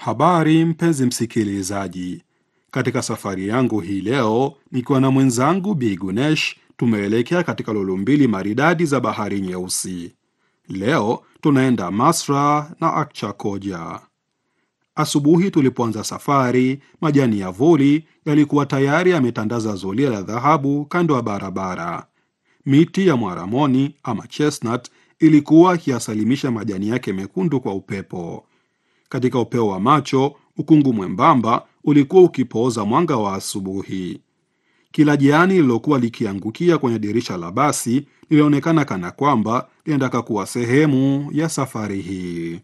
Habari mpenzi msikilizaji, katika safari yangu hii leo nikiwa na mwenzangu Bi Gunesh, tumeelekea katika lulu mbili maridadi za bahari Nyeusi. Leo tunaenda Masra na Akchakoja. Asubuhi tulipoanza safari, majani ya vuli yalikuwa tayari yametandaza zulia la dhahabu kando ya barabara. Miti ya mwaramoni ama chestnut ilikuwa ikiyasalimisha majani yake mekundu kwa upepo. Katika upeo wa macho, ukungu mwembamba ulikuwa ukipooza mwanga wa asubuhi. Kila jani lililokuwa likiangukia kwenye dirisha la basi lilionekana kana kwamba linataka kuwa sehemu ya safari hii.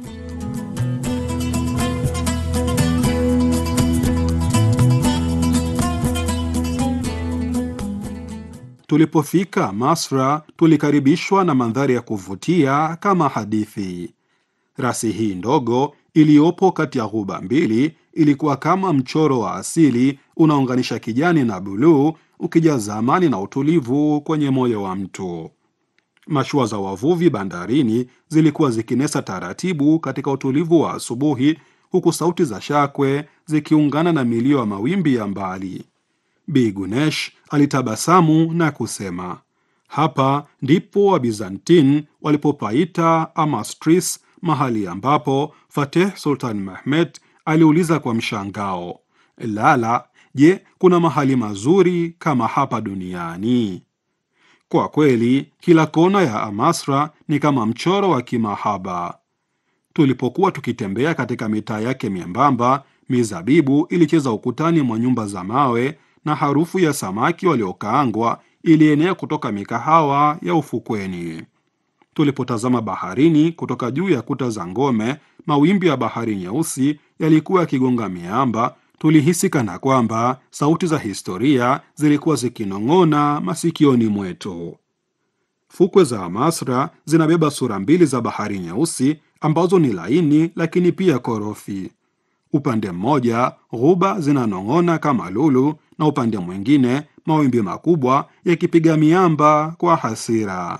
Tulipofika Masra, tulikaribishwa na mandhari ya kuvutia kama hadithi. Rasi hii ndogo iliyopo kati ya ghuba mbili ilikuwa kama mchoro wa asili unaunganisha kijani na buluu, ukijaza amani na utulivu kwenye moyo wa mtu. Mashua za wavuvi bandarini zilikuwa zikinesa taratibu katika utulivu wa asubuhi, huku sauti za shakwe zikiungana na milio ya mawimbi ya mbali. Bi Gunesh alitabasamu na kusema, hapa ndipo Wabizantin walipopaita Amastris, mahali ambapo Fateh Sultan Mehmet aliuliza kwa mshangao, Lala, je, kuna mahali mazuri kama hapa duniani? Kwa kweli, kila kona ya Amasra ni kama mchoro wa kimahaba. Tulipokuwa tukitembea katika mitaa yake miembamba, mizabibu ilicheza ukutani mwa nyumba za mawe na harufu ya samaki waliokaangwa ilienea kutoka mikahawa ya ufukweni. Tulipotazama baharini kutoka juu ya kuta za ngome, mawimbi ya bahari nyeusi yalikuwa yakigonga miamba. Tulihisi kana kwamba sauti za historia zilikuwa zikinong'ona masikioni mwetu. Fukwe za Amasra zinabeba sura mbili za bahari nyeusi ambazo ni laini lakini pia korofi. Upande mmoja ghuba zinanong'ona kama lulu, na upande mwingine mawimbi makubwa yakipiga miamba kwa hasira.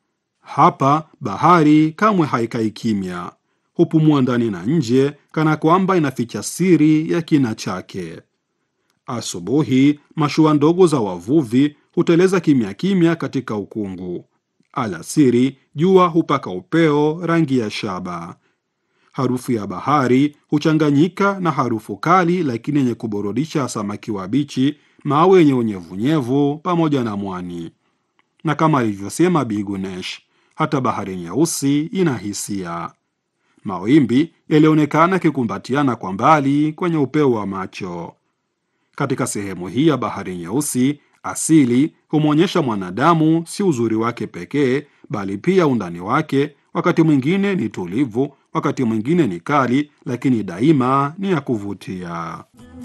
Hapa bahari kamwe haikai kimya, hupumua ndani na nje, kana kwamba inaficha siri ya kina chake. Asubuhi mashua ndogo za wavuvi huteleza kimya kimya katika ukungu. Alasiri jua hupaka upeo rangi ya shaba. Harufu ya bahari huchanganyika na harufu kali lakini yenye kuburudisha samaki wabichi, mawe yenye unyevunyevu pamoja na mwani. Na kama alivyosema Bi Gunesh, hata bahari nyeusi ina hisia. Mawimbi yalionekana yakikumbatiana kwa mbali kwenye upeo wa macho. Katika sehemu hii ya bahari nyeusi, asili humwonyesha mwanadamu si uzuri wake pekee, bali pia undani wake. Wakati mwingine ni tulivu, wakati mwingine ni kali, lakini daima ni ya kuvutia.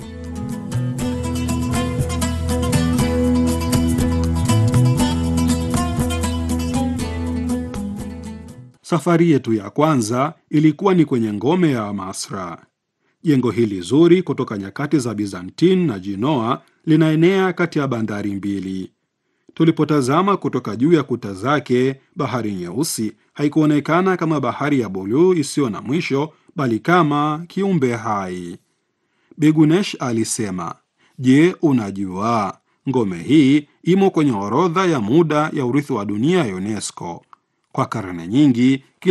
Safari yetu ya kwanza ilikuwa ni kwenye ngome ya Amasra. Jengo hili zuri kutoka nyakati za Bizantin na Jinoa linaenea kati ya bandari mbili. Tulipotazama kutoka juu ya kuta zake, bahari nyeusi haikuonekana kama bahari ya buluu isiyo na mwisho, bali kama kiumbe hai. Bigunesh alisema, je, unajua ngome hii imo kwenye orodha ya muda ya urithi wa dunia ya UNESCO. Kwa karne nyingi